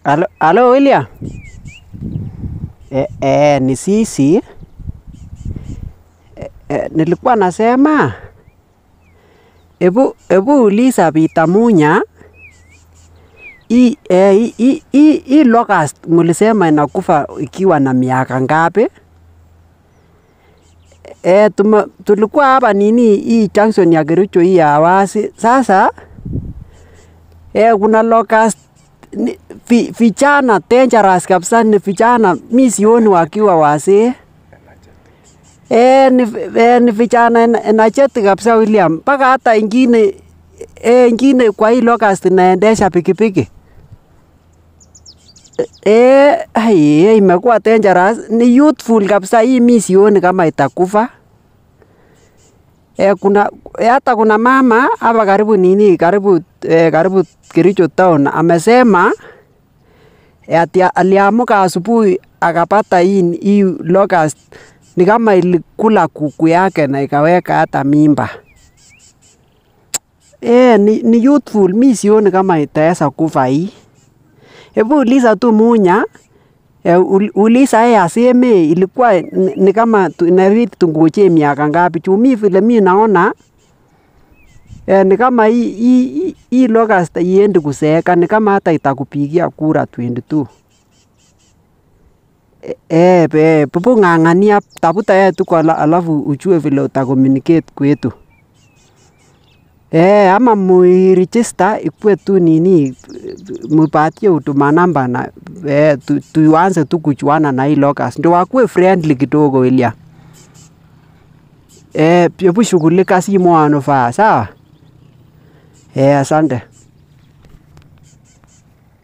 Halo, halo William. Eh, eh, ni sisi. Eh, eh, nilikuwa nasema ebu, ebu uliza Peter Munya hii eh, hii- hii- hii hii locust mulisema inakufa ikiwa na miaka ngapi? Eh, tuma, tulikuwa hapa nini hii junction ya Kericho hii ya Awasi. Sasa eh, kuna locust ni, vi, vijana dangerous kabisa, ni vijana mi sioni wakiwa wazee eh, ni, eh, ni vijana ena- energetic kabisa William, mpaka hata ingine eh, ingine kwa hii locust inaendesha pikipiki eh, ai, eh, imekuwa dangerous, ni youthful kabisa hii, mi sioni kama itakufa. Eh, kuna eh, hata kuna mama hapa karibu nini karibu eh, karibu Kericho town amesema eh, ati aliamuka asubuhi akapata hii hii locust ni kama ilikula kuku yake na ikaweka hata mimba. Eh, ni, ni youthful, mi sioni kama itaweza kufa hii. Hebu uliza tu Munya eh, ul- uliza yeye aseme ilikuwa ni, ni kama tu- inabidi tungojee miaka ngapi. Juu mi vile mi naona eh, ni kama hii hii hii- hii locust iendi kuseeka, ni kama hata itakupigia kura 22. Eh, eh, pe- pupu ng'ang'ania, tafuta yeye tu kwa ala- alafu ujue vile utakommunicate kwetu. Eh, ama muiregister ikuwe tu nini, mupatie huduma namba na eh, tu, tuanze tu kujuana na hii locust, ndio wakuwe friendly kidogo William. Eh, hebu shughulika simu anofaa, sawa? Eh, asante.